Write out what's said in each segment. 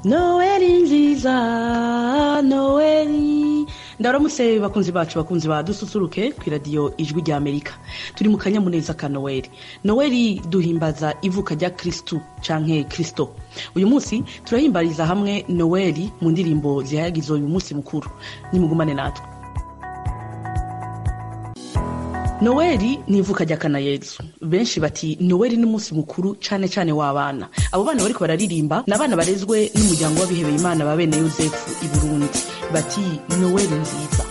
Noeli nziza Noeli ndaramutse bakunzi bacu bakunzi ba dususuruke ku iradiyo ijwi rya amerika turi mu kanyamuneza ka noweli noweli duhimbaza ivuka rya kirisitu canke kirisito uyu munsi turahimbariza hamwe noweli mu ndirimbo zihayagiza uyu munsi mukuru nimugumane natwe noweli ni ivuka rya kana yezu benshi bati noweli ni umunsi mukuru cane cane w'abana abo bana bariko bararirimba ni abana barezwe n'umuryango w'abihebeye imana ba bene yosefu i burundi bati noweli nziza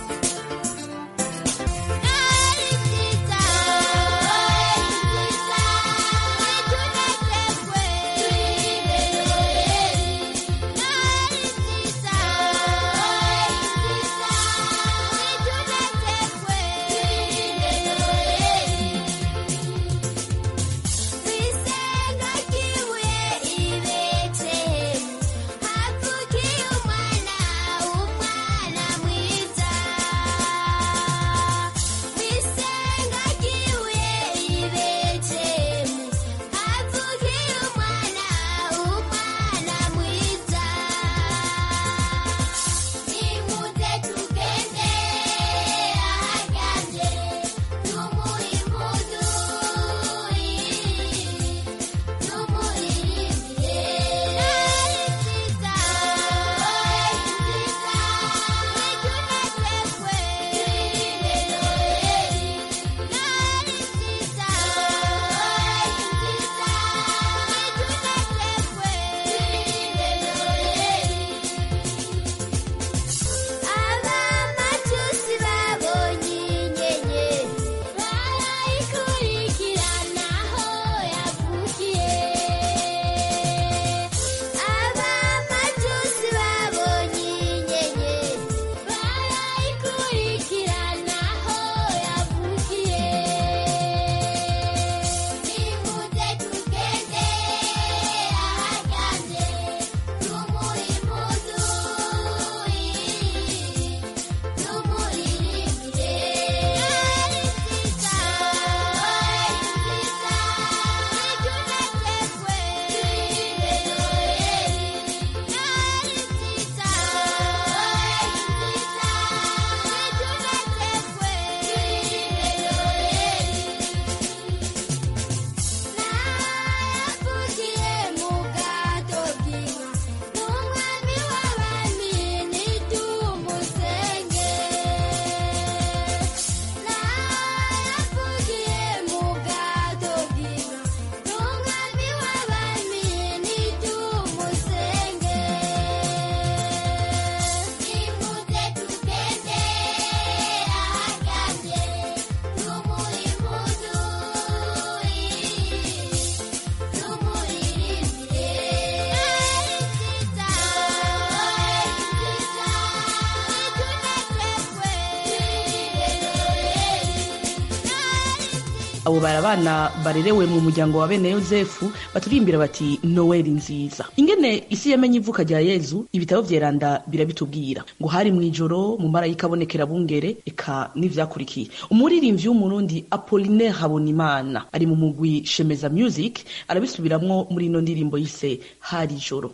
abo bari abana barerewe mu muryango wa bene yosefu baturimbira bati noweli nziza ingene isi yamenye ivuka rya yezu ibitabo vyeranda birabitubwira ngo hari mw'ijoro mu marayika abonekera bungere eka n'ivyakurikiye umuririmbyi w'umurundi apolinaire habonimana ari mu mugwi shemeza music arabisubiramwo muri ino ndirimbo yise hari ijoro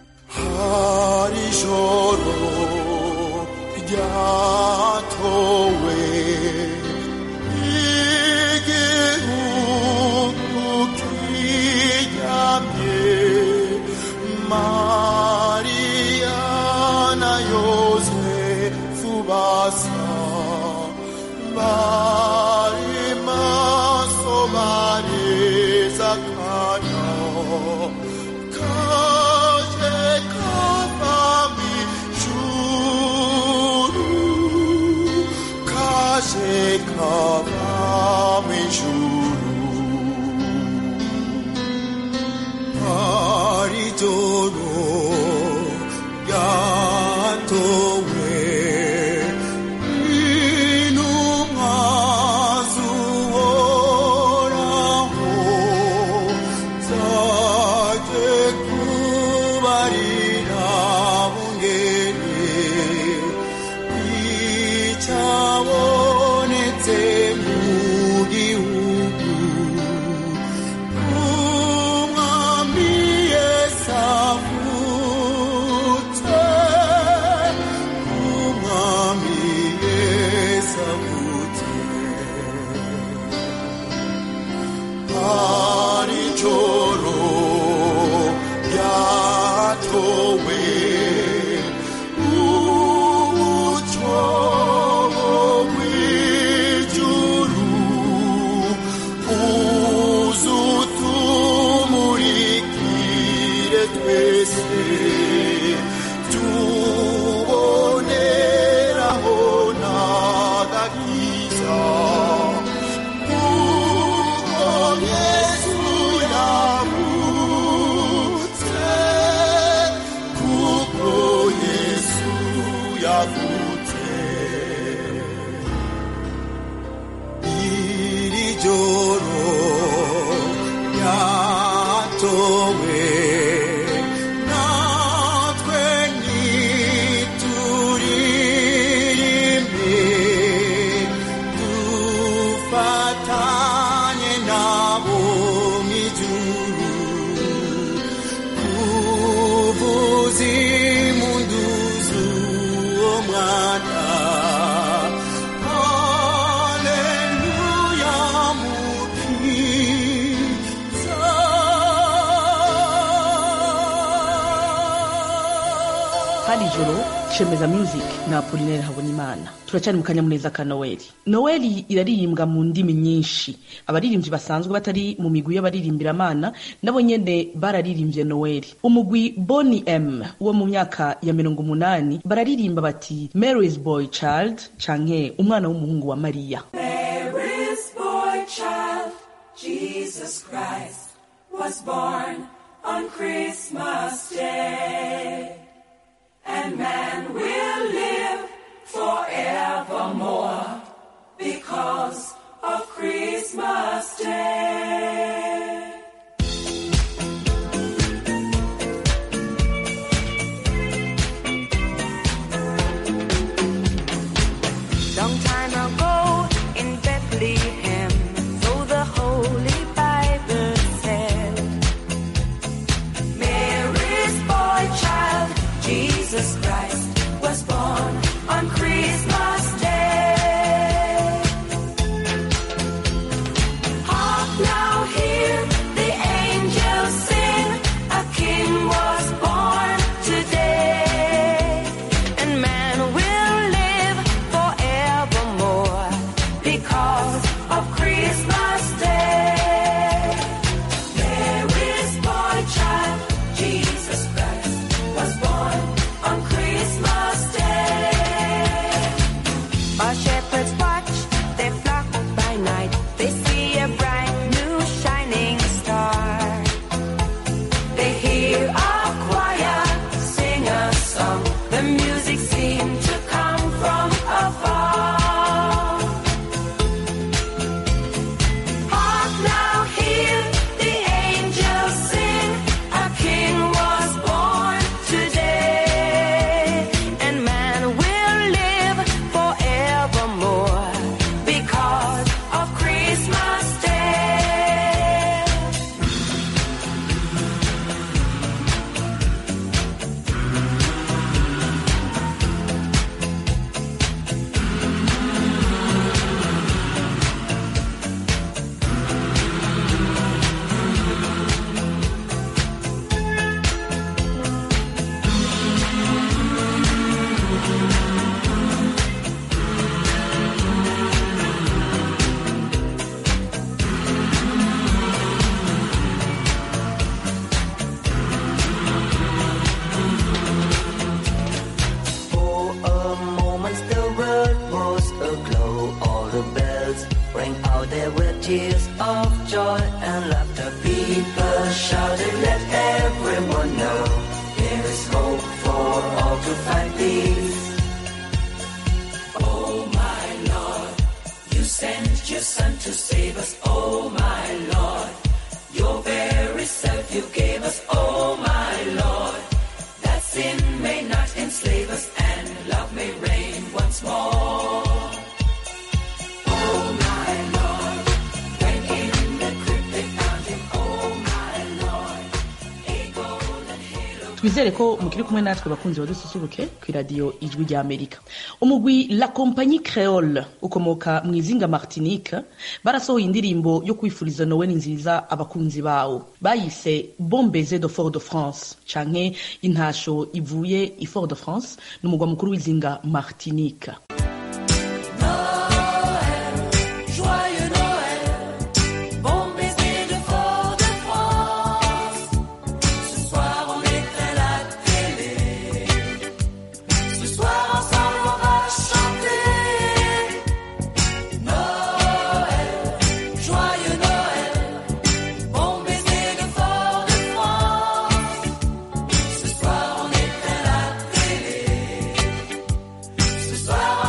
hari ijoro ryatowe igihugu kiryamye mariya na yosefu basa bari maso bareza akanya kaje kava mw'ijuru wowe natwe nituririmbe dufatanye nabo mw'ijuru kuvuza impundu z'uwo mwana haleluya mukiza hari ijoro shemeza music na apolinere habonimana turacyari mu kanyamuneza ka noweli noweli iraririmbwa mu ndimi nyinshi abaririmbyi basanzwe batari mu migwi y'abaririmbyiramana nabo nyene bararirimbye noweli umugwi boni m wo mu myaka ya mirongo umunani bararirimba bati mary's boy child canke umwana w'umuhungu wa mariya Mary's boy child, Jesus Christ, was born on Christmas Day. And man will live forevermore because of Christmas Day. Long time ago in Bethlehem, so the Holy Bible said, Mary's boy child, Jesus Christ, was born on Christmas Day. Hark now, hear the angels sing, a king was born today. and man will live forevermore. because of Christmas Day. Mary's boy child, Jesus Christ, was born on Christmas Day. While shepherds watch their flock by night, they see a bright new shining star. They hear a choir sing a song. The music seemed to come from afar. Hark now, hear the angels sing. A king was born today. And man will live forevermore. because of Christmas Day. For a moment the world was aglow. All the bells rang out there were tears of joy and laughter. People shouted, let everyone know there is hope for all to find peace. Oh my Lord, you sent your son to save us. Oh my Lord, your very self you gave us. Oh my Lord, that sin may not enslave us and love may reign once more. Oh my Lord, when in the crypt they found him. Oh my Lord, a golden halo. twizere ko mukiri kumwe natwe bakunzi badususuruke ku iradiyo ijwi rya amerika umugwi la compagnie creole ukomoka mu izinga martinique barasohoye indirimbo yo kwifuriza noweli nziza abakunzi bawo bayise bombeze de fort de france canke intasho ivuye i fort de france ni umugwa mukuru w'izinga martinique Joyeux Noël, bon baiser de Fort-de-France. Ce soir on éteint la télé. Ce soir ensemble on va chanter. Noël, joyeux Noël, bon baiser de Fort-de-France. Ce soir on éteint la télé. Ce soir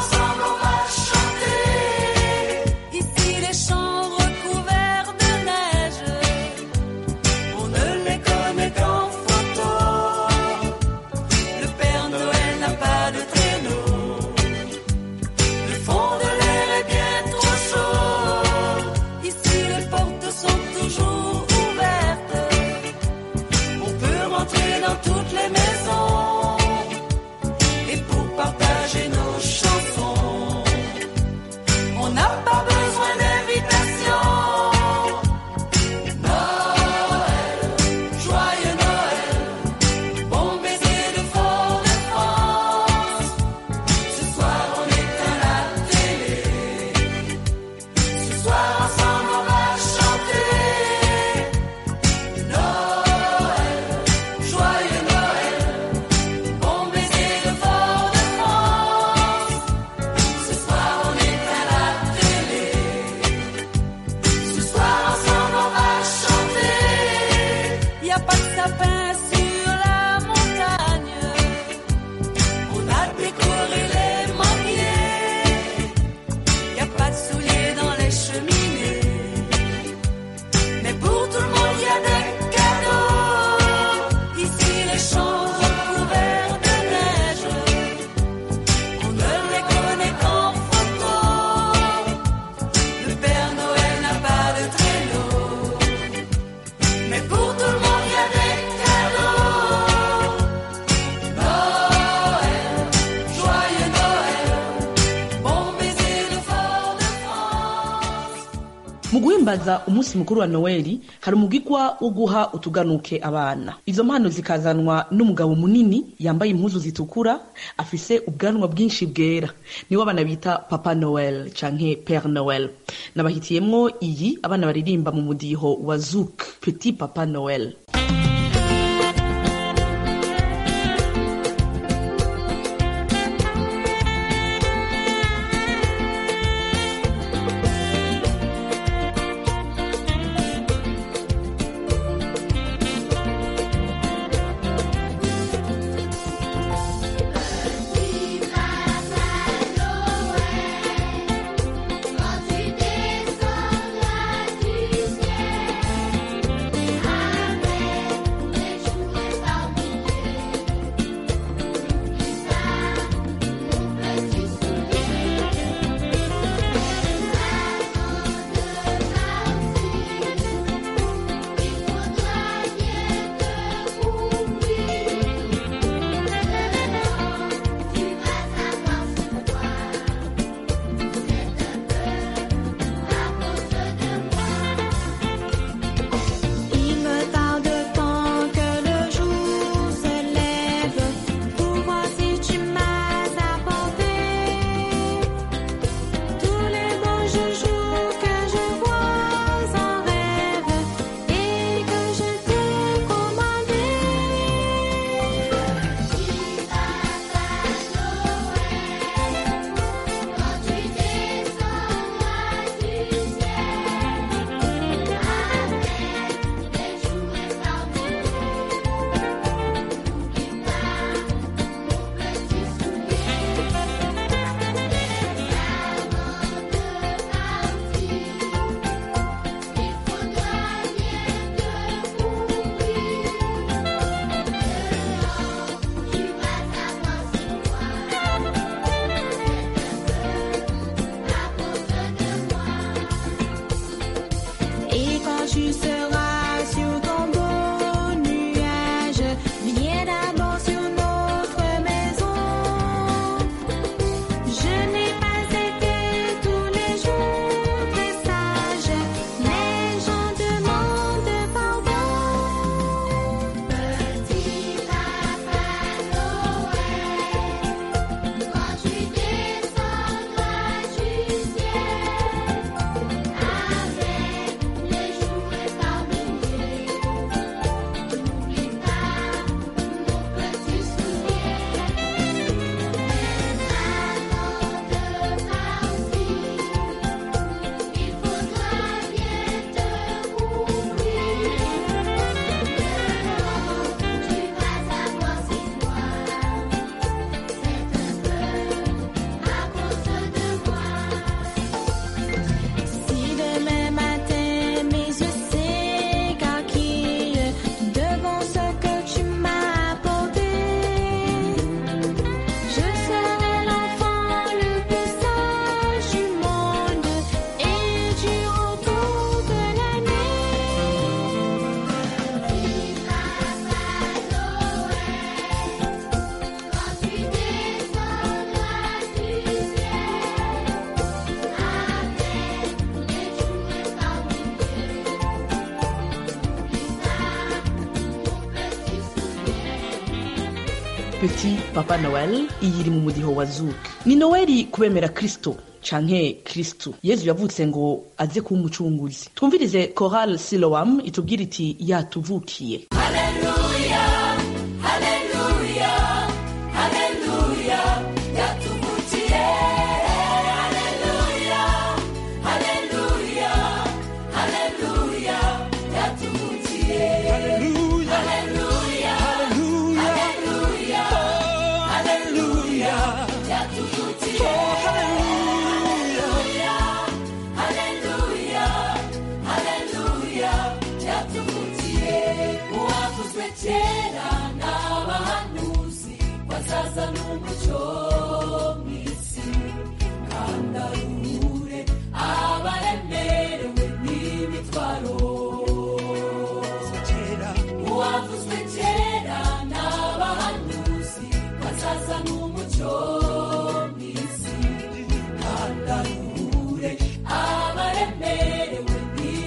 guhimbaza umunsi mukuru wa noweli hari umugigwa wo guha utuganuke abana izo mpano zikazanwa n'umugabo munini yambaye impuzu zitukura afise ubwanwa bwinshi bwera niwe abana bita papa noel canke pere noel nabahitiyemwo iyi abana baririmba mu mudiho wa zouk petit papa noel Il me tarde tant que le jour se lève pour voir si tu m'as apporté tous les beaux joujoux que je vois en rêve et que je t'ai commandé. Et quand tu seras sur ton beau nuage, viens d'abord sur notre maison. Je n'ai pas été tous les jours très sage, mais j'en demande pardon. Petit papa Noël, quand tu descendras du ciel. Avec les jouets par milliers, n'oublie pas mon petit soulier. Avant de partir, il faudra bien te couvrir. Tu vas savoir si moi, c'est un peu à cause de moi. Si demain matin mes yeux s'écarquillent devant ce que tu m'as apporté, je serai l'enfant le plus sage du monde et durant toute l'année. Papa Noël, quand tu descendras du ciel. petit papa noel iyi iri mu mudiho wa zouk ni noweli kubemera kristo canke kristu yezu yavutse ngo aze kuba umucunguzi twumvirize choral siloam itubwira iti yatuvukiye kera n'abahanuzi bazaza n'umucyo mw'isi kandi aruhure abaremerewe n'imitwaro uwavuzwe kera n'abahanuzi bazaza n'umucyo mw'isi kandi aruhure abaremerewe n'imitwaro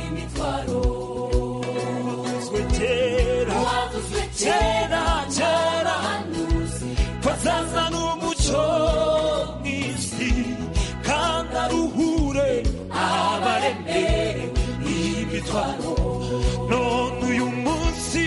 imitwaro none uyu munsi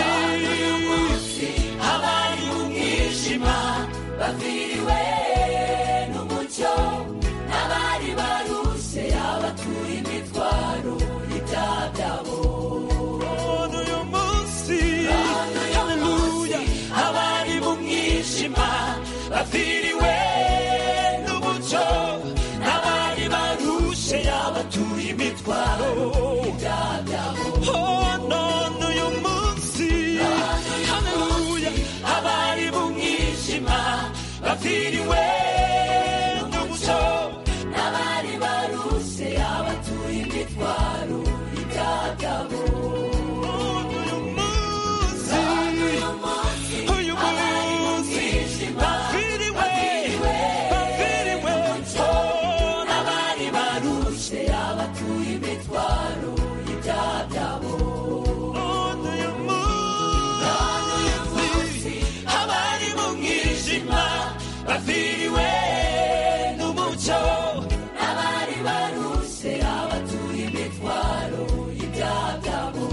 abari mu mwijima baviriwe n'umucyo n'abari baruse abatura imitwaro y'ibyaha byabo none uyu munsi haleluya abari mu mwijima baviriwe n'umucyo n'abari barushe yabatuye imitwaro y'ibyaha byabo Oh, none uyu munsi haleluya abari mu mwijima baviriwe n'umucyo n'abari baruse abatura imitwaro y'ibyaha byabo uyu munsi uyu munsi baviriwe baviriwe oh, n'abari barushe abatura imitwaro y'ibyaha byabo none uyu munsi abari mu mwijima baviriwe n'umucyo n'abari baruse abatura imitwaro y'ibyaha byabo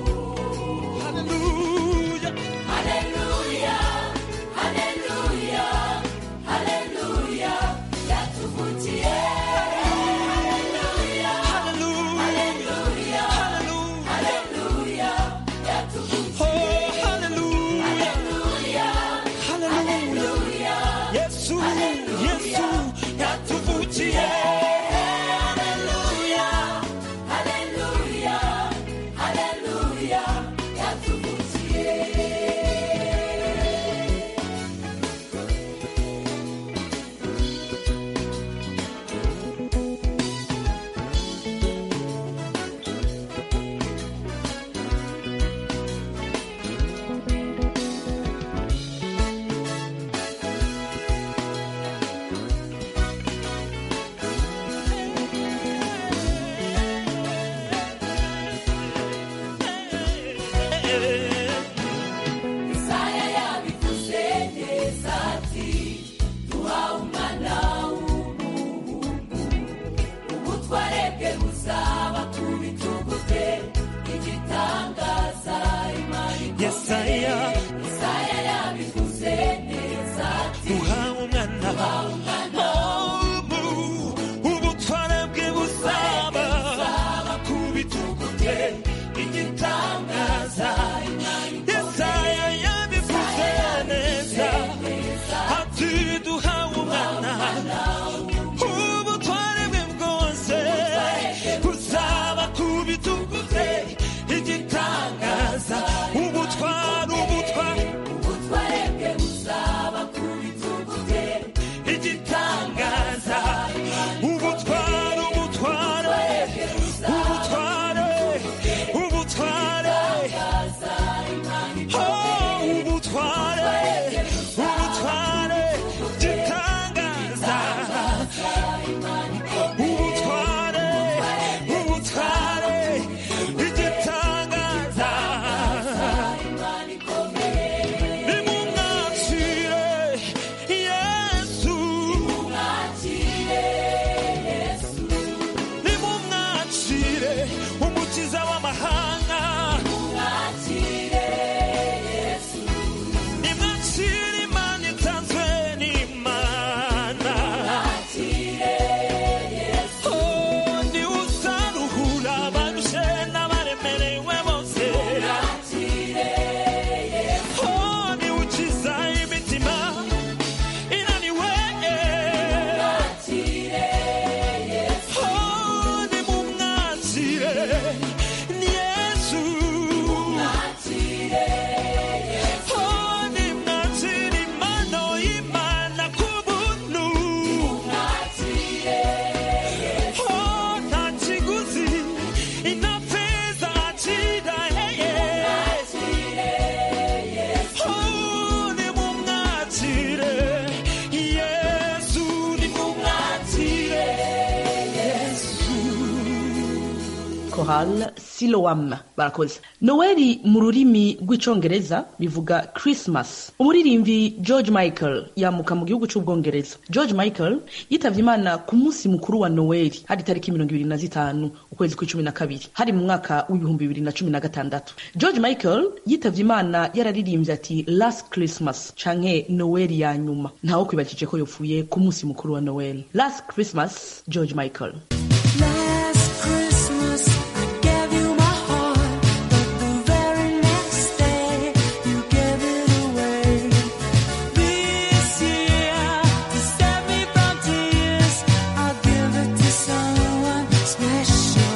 haleluya haleluya haleluya haleluya yatuvugiye haleluya haleluya haleluya haleluya yatuvugiye oh haleluya haleluya haleluya yesu yesu yatuvugiye haleluya haleluya haleluya yatuvugiye Isaya yabivuze neza ati duhawe umwana w'umuhungu ubutware bwe buzaba ku bitugu bye igitangaza imana ikomeye yesaya Isaya yabivuze neza ati duhawe umwana Oh, ubutware bwe buzaba ku bitugu bye igitangaza yesaya yabivuze neza ati duhawe umwana ubutware bwe bwose buzaba ku bitugu bye igitangaza ubutware ubutware ubutware bwe buzaba ku bitugu bye igitangaza ubutware ubutware ubutware ubutware oh ubutware ubutware gitangaza ubutware ubutware igitangaza nimumwakire yesu nimumwakire umukiza w'amahanga nimwakire imana itanzwe n'imana Oh, ni uzaruhura abarushe n'abaremerewe bose Oh, ni ukiza imitima inaniwe Oh, ni mumwakire ni yesu Oh, ni mwakire impano y'imana ku buntu Oh, nta kiguzi nta feza acira heye Oh, ni mumwakire yesu ni mumwakire yesu cathedral siloam barakoze noweli mu rurimi rw'icongereza bivuga christmas umuririmbyi george michael yamuka mu gihugu c'ubwongereza george michael yitavye imana ku munsi mukuru wa noweli hari tariki mirongo ibiri na zitanu ukwezi kw'icumi na kabiri hari mu mwaka w'ibihumbi bibiri na cumi na gatandatu george michael yitavye imana yararirimbye ati last christmas canke noweli ya nyuma ntawo kwibajije ko yopfuye ku munsi mukuru wa noweli last christmas george michael Last Christmas I gave you my heart, but the very next day you gave it away. This year to save me from tears, I'll give it to someone special.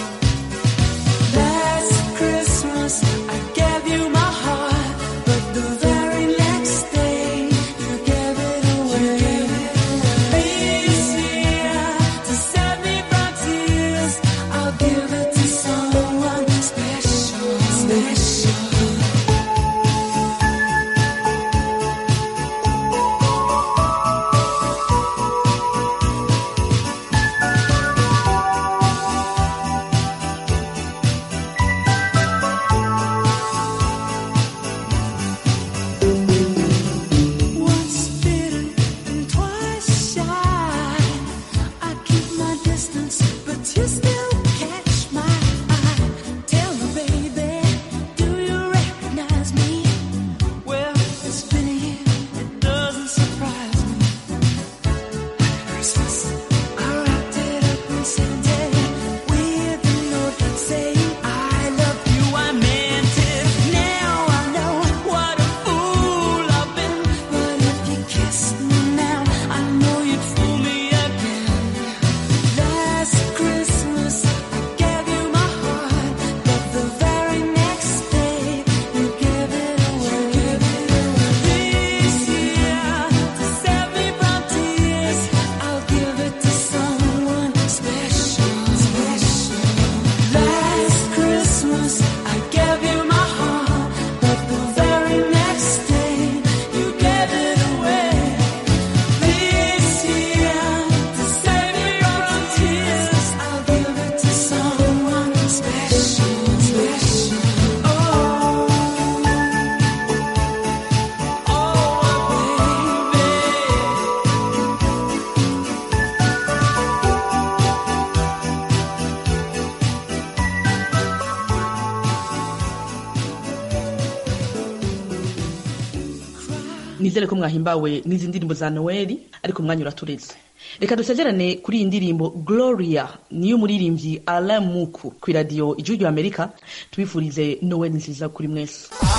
Last Christmas I gave you my heart, but the very next day you gave it away. This year to save me from tears, I'll give it to someone special. Special. Once bitten and twice shy. I keep my distance, but you still catch my eye. Tell me, baby, do you recognize me? Well, it's been a year, it doesn't surprise me. Christmas, I wrapped it up and sent it with a note saying I love you. I meant it. Now I know what a fool I've been. But if you kissed me now, I know you'd fool me again. Last Christmas I gave you my heart, but the very next day you gave it away. This year to save me from tears, I'll give it to someone special. Special. Last Christmas I gave you my heart, but the very next day you gave it away. This year to save me from tears, I'll give it to someone special. Special. Oh, oh, baby. nizere ko mwahimbawe n'izi ndirimbo za noweli ariko umwanya uratureze reka dusezerane kuri iyi ndirimbo gloria niyo umuririmbyi alain muku ku iradiyo igihugu amerika tubifurize noweli nziza kuri mwese